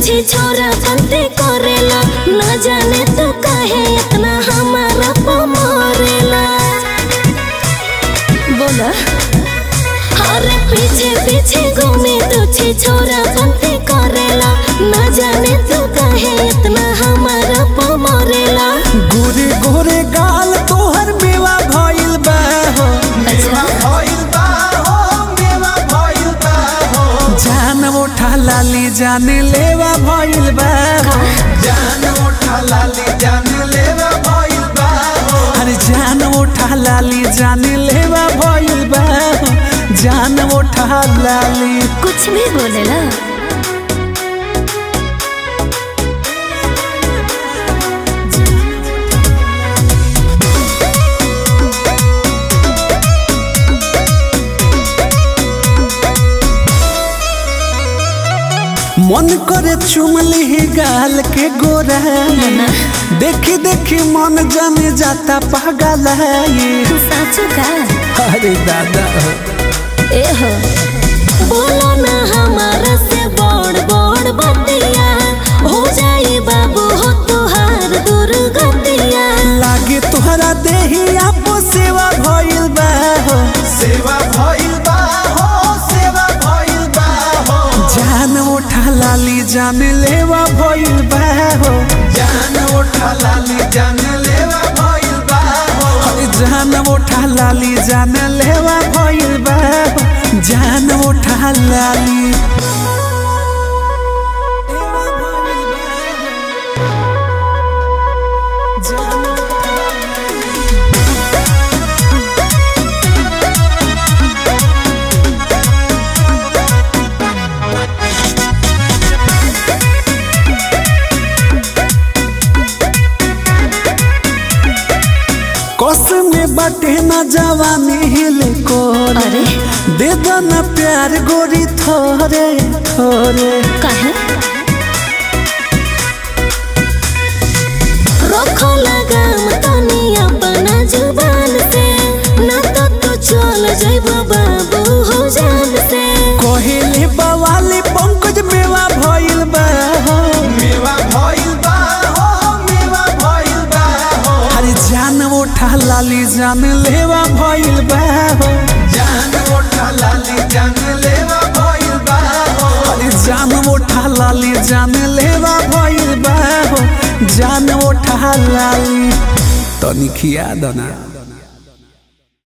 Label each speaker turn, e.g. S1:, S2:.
S1: पीछे छोरा बनते करेला न जाने तू काहे इतना हमारा पमरेला बोला अरे पीछे पीछे घूमे तुझे छोरा बनते करेला न जाने तू काहे इतना हमारा पमरेला
S2: गोरे गोरे गाल तोहर मेवा भइल बा हो
S1: अच्छा
S2: भइल बा हो मेवा भइल बा हो जान उठा लाली जान लेवा भइल बा हो जान उठा लाली जान लेवा भइल बा हो अरे जान उठा लाली जान लेवा भइल बा हो जान उठा लाली
S1: कुछ भी बोलेला
S2: मन करे चुमली गाल के गोरा
S1: ना।
S2: देखी देखी मन जाने जाता पागल है ये
S1: साचो का
S2: अरे दादा
S1: ए हो बोलो ना हमारा से बड़ बड़ बतिया हो जाए बाबू हो तुहार दुर्गतिया
S2: लागे तुहरा देही आपो सेवा भइल बा हो सेवा भइल बा हो सेवा भइल बा हो जान उठा लाली जान लेवा भइल बा हो जान उठा लाली जान लेवा भइल बा हो अरे जान उठा लाली जान लेवा भइल बा हो जान उठा लाली कसम में बटे न जवानी हिले कोरे
S1: अरे
S2: दे दो न प्यार गोरी थोरे थोरे
S1: काहे रखो लगाम तनी अपना जुबान से ना तो तू चल जाइबो बाबू हो जान से
S2: कोहेले बवाले पंकज मेवा भइल बा हो मेवा भइल बा हो मेवा भइल बा हो अरे जान उठा लाली जान लेवा भइल बा हो जान उठा लाली जान लेवा भइल बा हो अरे जान उठा लाली जान लेवा भइल बा हो जान उठा लाली तनिक याद ना